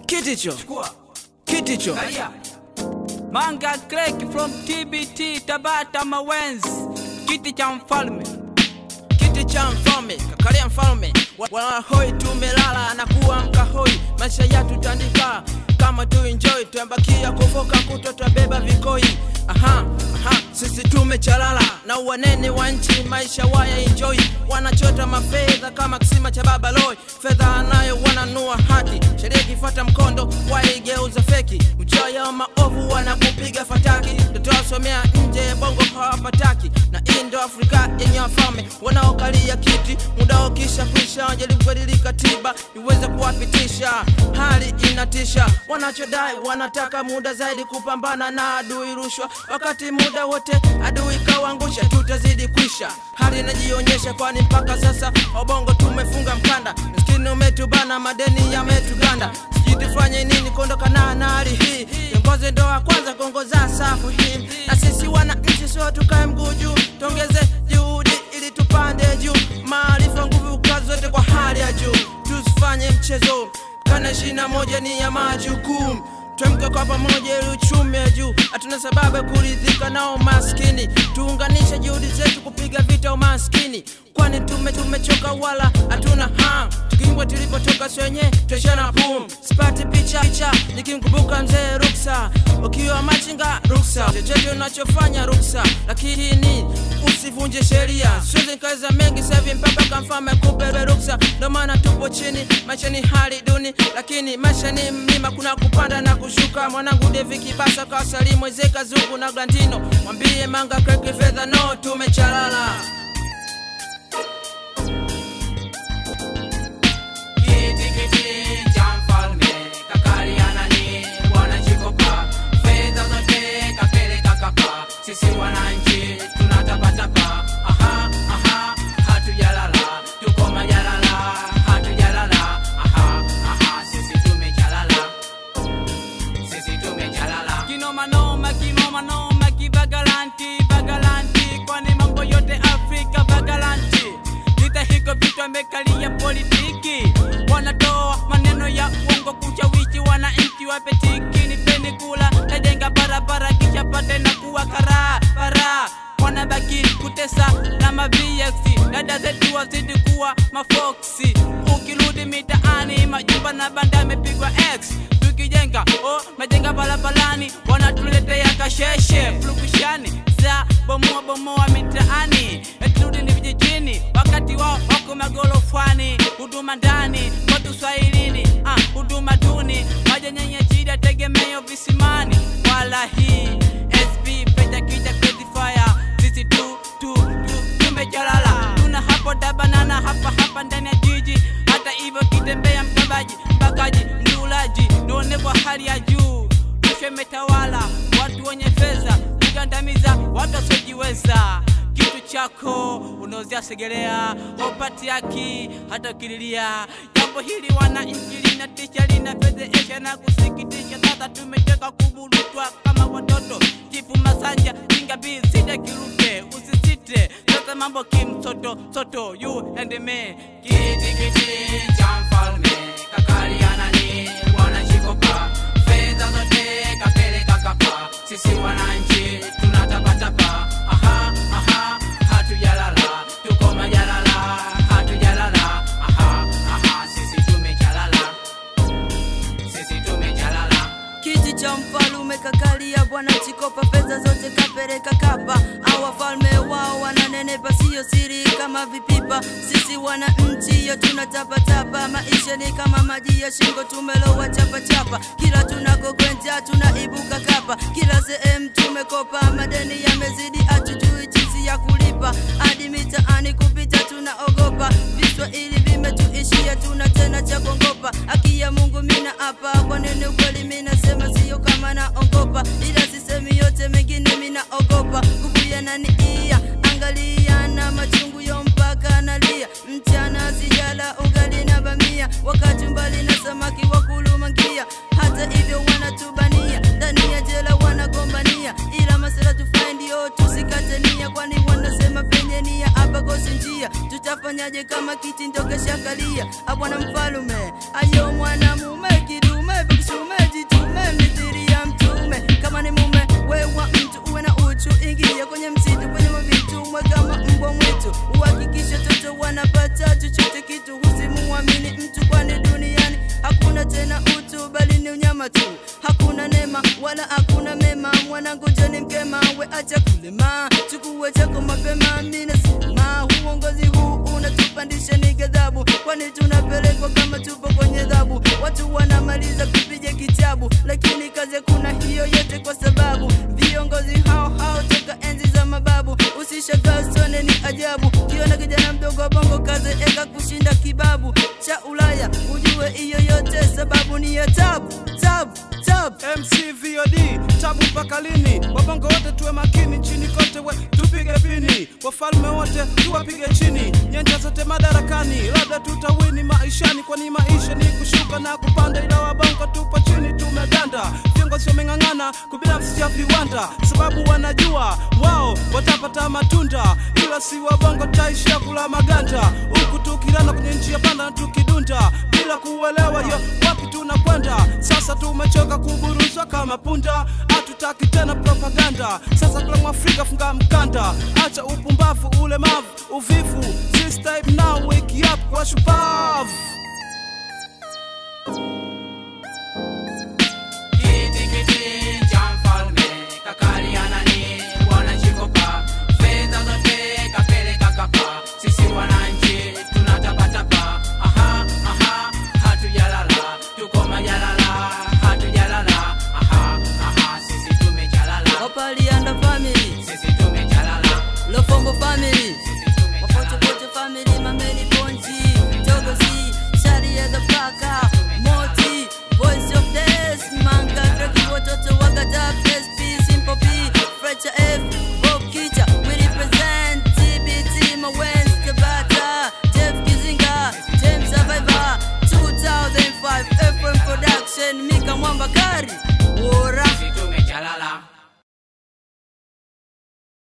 kiticho kiticho Manga Crack from TBT Tabata Mawenzi, kiti cha mfalme. kiti cha mfalme kakalia mfalme Wa- wanahoi tumelala na kuamka hoi maisha yetu tandika kama tu enjoy tuambakia kuvuka kuto twabeba vikoi aha aha sisi tumechalala na uwanene wa nchi maisha waya enjoy wanachota mafedha kama kisima cha baba loy fedha anayo wananua haki sheria ikifuata mkondo waigeuza feki ujaya wa maovu wanakupiga fataki tutawasomea nje ya bongo hawapataki na hii ndo afrika yenye wafalme wanaokalia kiti muda ukisha kwisha wajaribu kubadilika tiba iweze kuwapitisha hali inatisha wanachodai wanataka muda zaidi kupambana na adui rushwa wakati muda wote adui kawaangusha tutazidi kwisha hali inajionyesha kwani mpaka sasa wabongo tumefunga mkanda maskini umetubana madeni yametuganda sijui tufanye nini kuondokana na hali hii viongozi ndo wa kwanza kuongoza safu hii na sisi wananchi sio tukae mguu juu tuongeze juhudi ili tupande juu maarifa nguvu kazi zote kwa hali ya juu tusifanye mchezo kana ishirina moja ni ya majukumu twemke kwa pamoja ili uchumi wa juu hatuna sababu ya kuridhika nao maskini tuunganishe juhudi zetu kupiga vita umaskini kwani tume tumechoka wala hatuna ham tukimbwa tulipotoka swenye tweshana pum sipati picha picha nikimkumbuka mzee ruksa ukiwa machinga ruksa chochote unachofanya ruksa lakini usivunje sheria siwezi nikaweza mengi sahivi mpaka kamfama kubebe ruksa ndo maana tupo chini maisha ni hali duni lakini maisha ni mlima kuna kupanda na kushuka mwanangu devi kibasa kawasalimu ezeka zungu na glandino mwambie manga kreki fedha no tumechalala Kiti kiti cha mfalme kakaliana ni bwana Chikopa, fedha zote kapeleka kapa, sisi wananchi tunatapatapa. Aha, aha, hatujalala, tuko majalala, hatujalala. Aha, aha, sisi tumechalala, sisi tumechalala. Kinoma noma, kinoma noma, kivagalanti, vagalanti, kwani mambo yote Afrika vagalanti vita hiko vitu amekalia politiki wanatoa maneno ya uongo kushawishi wananchi wapetiki nipeni kula najenga barabara kisha pate na kuwa karaa bara wanabaki kutesa na mavx dada zetu wazidi kuwa mafoksi ukirudi mitaani majumba na banda amepigwa x tukijenga oh, majenga barabarani wanatuletea kasheshe flukushani za bomoa bomoa mitaani turudi ni vijijini wakati wao wako magorofani huduma ndani watu swahilini ah, huduma duni maji yenye shida tegemeo visimani wala hii sb peta kija crazy fire sisi tu tu tu tumejalala tuna hapo dabanana hapa hapa ndani ya jiji hata hivyo kitembea mkabaji mpakaji mdulaji nione kwa hali ya juu rushwa imetawala watu wenye fedha kugandamiza watu wasiojiweza kitu chako unaozia segelea haupati haki hata ukililia jambo hili wananchi linatisha linafedhehesha na kusikitisha sasa tumeteka kuburutwa kama watoto chifu masanja kingabii sita kiruke usisite sasa mambo kimsoto soto you and me kiti kiti cha mfalme kakaliana ni bwana chikopa fedha zote kapeleka kapa sisi wananchi tunatapatapa aha aha hatujalala tuko majalala hatujalala aha aha sisi tumejalala sisi tumejalala kiti cha mfalume kakalia bwana chikopa fedha zote kapeleka kapa au wafalme wao wananenepa siyo siri kama vipipa sisi wananchi yo tunatapatapa maisha ni kama maji ya shingo tumelowa chapachapa kila tunakokwenda tunaibuka kapa kila sehemu tumekopa madeni yamezidi hatujui jinsi ya kulipa hadi mitaani kupita tunaogopa viswahili vimetuishia tuna tena cha kuongopa haki ya mungu mina hapa kwa nini ukweli minasema siyo kama naogopa ila sisemi yote mengine minaogopa nguvu yananiia angalia na machungu yo mpaka nalia mchana sijala ugali na bamia wakati mbali na samaki wa kulumangia hata hivyo wanatubania ndani ya jela wanagombania ila masela tufae ndio tusikate nia kwani wanasema penye nia hapa kosi njia tutafanyaje kama kiti ndo keshakalia abwana mfalume ayo mwanamume kidume watu hakuna nema wala hakuna mema mwanangu joni mkema we acha kulema chukue chako mapema minasema uongozi huu unatupandisha ni ghadhabu kwani tunapelekwa kama tupo kwenye dhabu watu wanamaliza kupiga kitabu lakini kazi kuna hiyo yote kwa sababu viongozi hao hao toka enzi za mababu usishangaa sone ni ajabu kiona kijana mdogo wa bongo kaze eka kushinda kibabu cha ulaya ujue hiyo yote sababu ni ya tabu tabu tabu MC VOD tabu mpaka lini? Wabongo wote tuwe makini, nchini kote we tupige pini, wafalme wote tuwapige chini, nyanja zote madarakani, labda tutawini maishani, kwani maisha ni kushuka na kupanda, ila wabongo tupo chini, tumeganda. Viongozi wameng'ang'ana kubinafsisha viwanda, sababu wanajua wao watapata matunda, ila si wabongo taishia kula maganda, huku tukirana kwenye njia panda na tukidunda bila kuelewa yo wapi tunakwenda. Sasa tumechoka kuburuzwa kama punda, hatutaki tena propaganda. Sasa kila Mwafrika funga mkanda, acha upumbavu, ulemavu, uvivu. This time now wake up kwa shupavu.